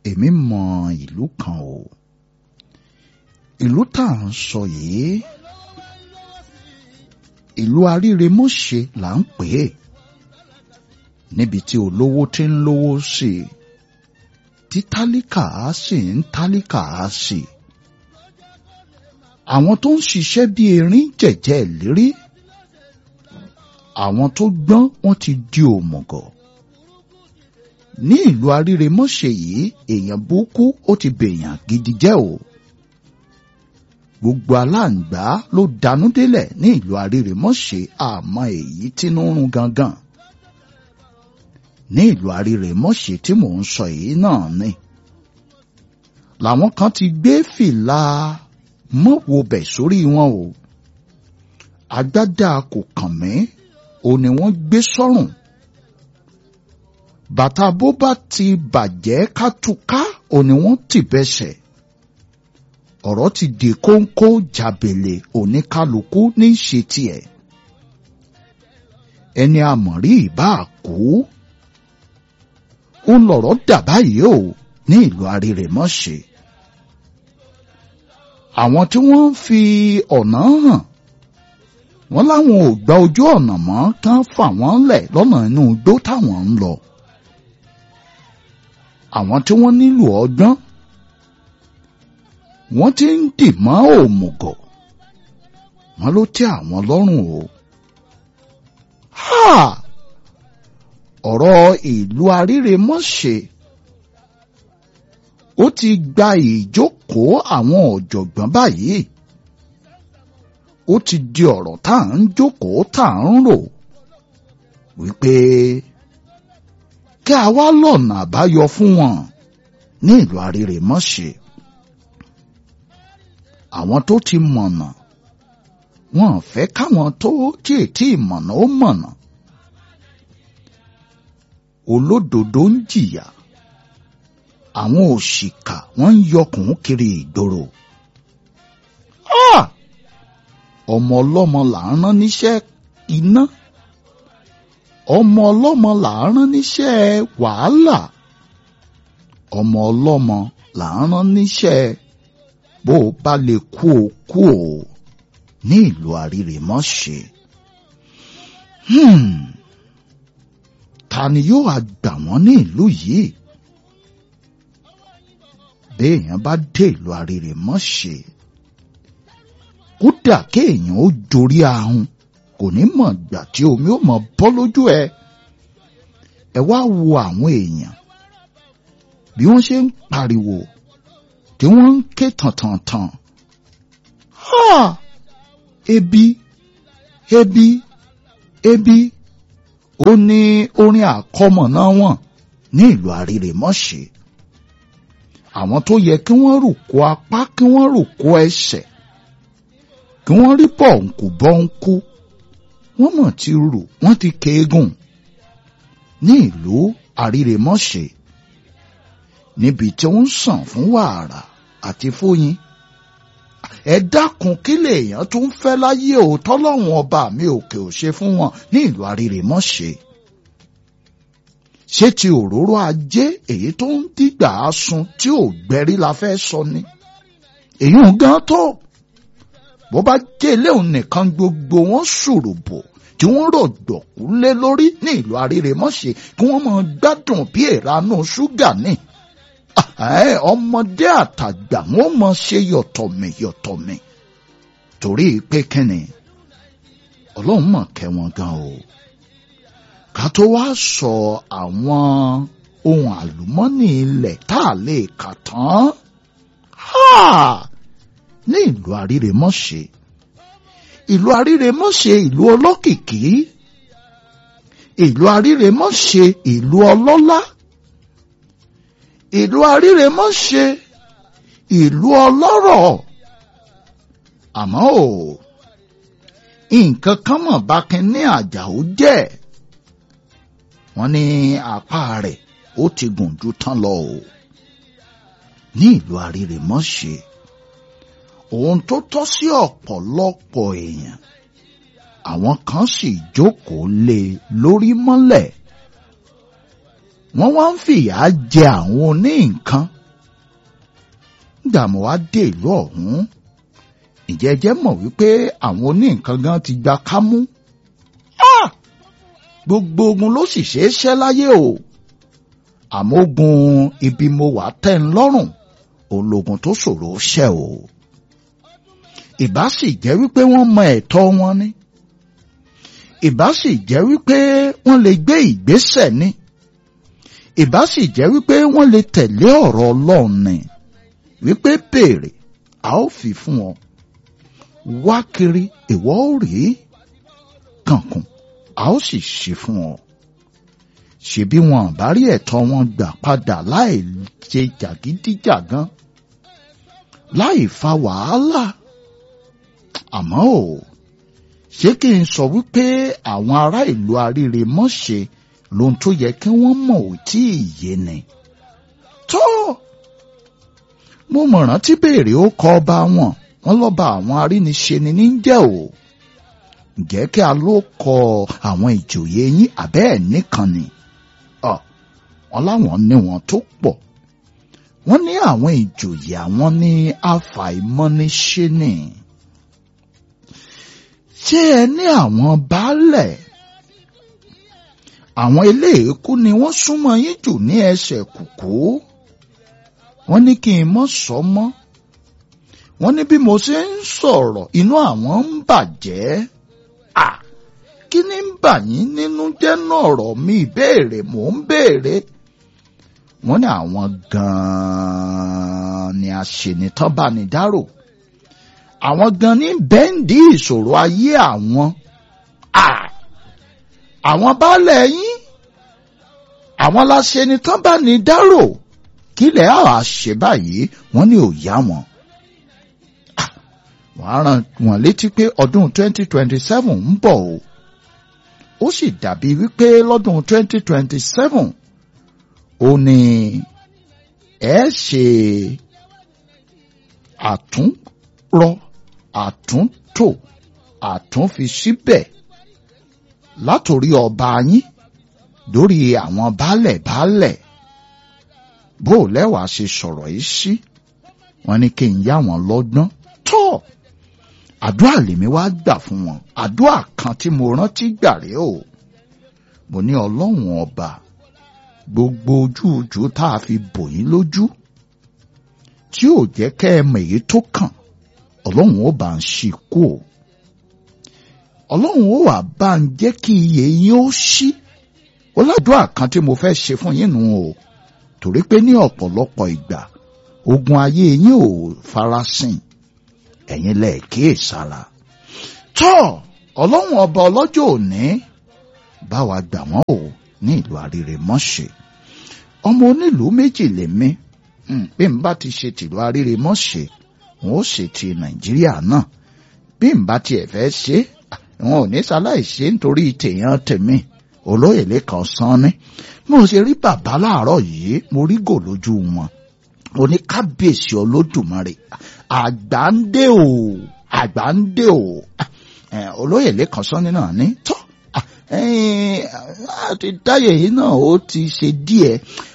èmi mọ ìlú kan o ìlú tá à ń sọ yìí ìlú aríremọ́ṣe là ń pè é níbi tí olówó ti ń lówó sí i tí tálíkà á sì ń tálíkà á sí i àwọn tó ń ṣiṣẹ́ bí erin jẹ̀jẹ̀ lérí àwọn tó gbọ́n wọ́n ti di òmùgọ̀ ní ìlú aríremọ́ṣe yìí èèyàn burúkú ó ti bèèyàn gidi jẹ́ o gbogbo aláǹgbá ló danú délẹ̀ ní ìlú aríremọ́ṣe àmọ́ èyí tínú rún gangan ní ìlú aríremọ́ṣe tí mò ń sọ yìí náà ni làwọn kan ti gbé fìlà mọ́wobẹ̀ sórí wọn o agbádá kò kàn mí ó ní wọ́n gbé sọ́rùn bàtà bó bá ti bàjẹ́ kátúká ó ní wọ́n tì bẹ́sẹ̀ ọ̀rọ̀ ti di kóńkó jàbèlè oníkálukú ní í ṣe tiẹ̀ ẹni àmọ̀rí ìbá kú ó lọ̀rọ̀ dà báyìí o ní ìlú arírèmọ́ṣe àwọn tí wọ́n ń fi ọ̀nà hàn wọ́n láwọn ò gba ojú ọ̀nà mọ́ kán fà wọ́n lẹ̀ lọ́nà inú igbó táwọn ń lọ àwọn tí wọ́n nílò ọgbọ́n wọ́n ti ń dì mọ́ òmùgọ̀ wọ́n ló tẹ́ àwọn lọ́rùn o. ọ̀rọ̀ ìlú aríremọ́ṣe ó ti gba ìjókòó àwọn ọ̀jọ̀gbọ́n báyìí ó ti di ọ̀rọ̀ tá à ń jókòó tá à ń rò wípé kí a wá lọ́nà àbáyọ fún wọn ní ìlú aríremọ́ṣe àwọn tó ti mọ̀nà wọn ò fẹ́ káwọn tó tí ètí ìmọ̀nà ó mọ̀nà olódodo ń jìyà àwọn òṣìkà wọ́n ń yọkùn kiri ìgboro ọmọ ọlọ́mọ là ń rán níṣẹ́ iná ọmọ ọlọ́mọ là ń rán níṣẹ́ wàhálà ọmọ ọlọ́mọ là ń rán níṣẹ́ bó o bá lè kú o kú o ní ìlú àrírèmọ́ṣe. ta ni yóò wá gbà wọ́n ní ìlú yìí? béèyàn bá dé ìlú àrírèmọ́ṣe kódà kéèyàn ó dorí ahun kò ní mọ̀ gbà tí omi ó mọ̀ bọ́ lójú ẹ. ẹ wá wo àwọn èèyàn bí wọ́n ṣe ń pariwo tí wọ́n ń ké tàntàntàn. Ha! Ebi, ebi, ebi, ó ní orin àkọmọ̀nà wọn ní ìlú àrírèmọ́ṣe. Àwọn tó yẹ kí wọ́n rùkú apá kí wọ́n rùkú ẹsẹ̀, kí wọ́n rí bọ̀ǹkù bọ́ǹkù, wọ́n mọ̀ ti rù wọ́n ti kéégùn ní ìlú àrírèmọ́ṣe níbi tí ó ń sàn fún wàrà àti fóyin. ẹ dákun kí lèèyàn tún fẹ́ láyé òótọ́ lọ́wọ́n ọba mi òkè ò ṣe fún wọn ní ìlú àrírèmọ́ṣe. ṣé ti òróró ajé èyí tó ń dìgbà sun tí ò gbẹ́rí la fẹ́ sọ ni. èyí ń gan tó bó bá jẹ́ eléhùn nìkan gbogbo wọn ṣùrùbò tí wọ́n rọ̀gbọ̀kú lé lórí ní ìlú àrírèmọ́ṣe kí wọ́n máa gbádùn bí ìranú ṣúgà ní ọmọdé àtàgbà wọn mọ ṣe yọ̀tọ̀mì yọ̀tọ̀mì torí pé kíni ọlọ́run mọ̀ kẹ́ wọn gan o ká tó wá sọ àwọn ohun àlùmọ́nì ilẹ̀ tá a lè kà tán ní ìlú àrírèmọ́ṣe ìlú àrírèmọ́ṣe ìlú ọlọ́kìkí ìlú àrírèmọ́ṣe ìlú ọlọ́lá ìlú àrírèmọ́ṣe ìlú ọlọ́rọ̀ àmọ́ ò nǹkan kan mọ̀ bá kí ní àjàó jẹ́ wọ́n ní apá rẹ̀ ó ti gùn ju tán lọ o ní ìlú àrírèmọ́ṣe ohun tó tọ́ sí ọ̀pọ̀lọpọ̀ èèyàn àwọn kan sì jókòó lé lórí mọ́lẹ̀ wọ́n wá ń fìyà jẹ àwọn oní nǹkan nígbà mo wá dé ìlú ọ̀hún ǹjẹ́ ẹ jẹ́ mọ̀ wípé àwọn oní nǹkan gan ti gba kámú gbogbo ogun ló sì ṣeé ṣẹ́ láyé o àmọ́ ogun ibi mo wà tẹ́ ń lọ́rùn òun lógun tó ṣòro ṣẹ́ o ìbá sì jẹ́ wípé wọ́n mọ ẹ̀tọ́ wọn ni ìbá sì jẹ́ wípé wọ́n lè gbé ìgbésẹ̀ ni ìbá sì jẹ́ wípé wọ́n lè tẹ̀lé ọ̀rọ̀ Ọlọ́run ni wípé béèrè a ó fi fún ọ wá kiri ìwọ ó rí kànkùn a ó sì ṣe fún ọ ṣebí wọn bá rí ẹ̀tọ́ wọn gbà padà láì ṣe jàgídíjàgan láì fa wàhálà àmọ́ ò ṣé kí n sọ wípé àwọn ará ìlú aríire mọ̀ṣe lohun tó yẹ kí wọ́n mọ̀ ò tí ì yé ni. tó mo mọ̀ràn tí béèrè ó kọ ọba wọn wọn lọ́ba àwọn aríniṣe ni ní jẹ́ o ǹjẹ́ kí a ló kọ àwọn ìjòyè yín àbẹ́ ẹ̀ nìkan ni wọn láwọn ní wọn tó pọ̀ wọ́n ní àwọn ìjòyè àwọn ní àfàìmọ́niṣe ni ṣé ẹ ní àwọn baálẹ̀ àwọn eléèkú ni wọ́n súnmọ́ yín jù ní ẹsẹ̀ kùkú wọ́n ní kí n mọ́ sọ mọ́ wọ́n ní bí mo ṣe ń sọ̀rọ̀ inú àwọn ń bàjẹ́ à kí ni ń bà yín nínú jẹ́ náà ọ̀rọ̀ mi ìbéèrè mò ń béèrè wọ́n ní àwọn gan-an ni àṣenitán bá ní dárò àwọn gan ní bẹ́ǹdì ìṣòro ayé àwọn àwọn baálẹ̀ yín àwọn láṣenitán bá ní dárò kílẹ̀ àá ṣe báyìí wọ́n ní ò yá wọn wọ́n á rán wọn létí pé ọdún 2027 ń bọ̀ o ó sì dàbí wípé lọ́dún 2027 ó ní ẹ ṣe àtúnrọ àtúntò àtúnfi síbẹ̀ látòrí ọba yín lórí àwọn baálẹ̀ baálẹ̀ bó lẹ́wàá ṣe sọ̀rọ̀ yìí sí wọ́n ní kí n yá wọn lọ́gbọ́n tó àdúrà lèmi wá gbà fún wọn àdúrà kan tí mo rántí gbà rèé o mo ní ọlọ́run ọba gbogbo ojú ojú tá a fi bò yín lójú tí ò jẹ́ kẹ́ ẹ mọ̀ èyí tó kàn ọlọ́run ó bá ń ṣí kú o ọlọ́run ó wà bá ń jẹ́ kí iye yín ó ṣí ó ládùúrà kan tí mo fẹ́ ṣe fún yín nù o torí pé ní ọ̀pọ̀lọpọ̀ ìgbà ogun ayé yín ò farasin ẹ̀yin lẹ̀ kíyèsára tọ́ ọlọ́run ọba ọlọ́jọ́ òní bá wa gbà wọ́n o ní ìlú àrírè mọ́ṣẹ́ ọmọ onílùú méjì lèmi bí n bá ti ṣe tìlú àrírè mọ́ṣẹ́ wọn ó ṣe ti nàìjíríà náà bí n bá tiẹ̀ fẹ́ ṣe wọn ò ní ṣaláì ṣe nítorí tèèyàn tèmi olóyè lẹ́kàn sán ni mo ṣe rí bàbá láàárọ̀ yìí mo rí gò lójú wọn mo ní kábíyèsí olódùmarè àgbà ń dé o àgbà ń dé o olóyè lẹ́kàn sán ni náà ní tọ́ àti dáyé yìí náà ó ti ṣe díẹ̀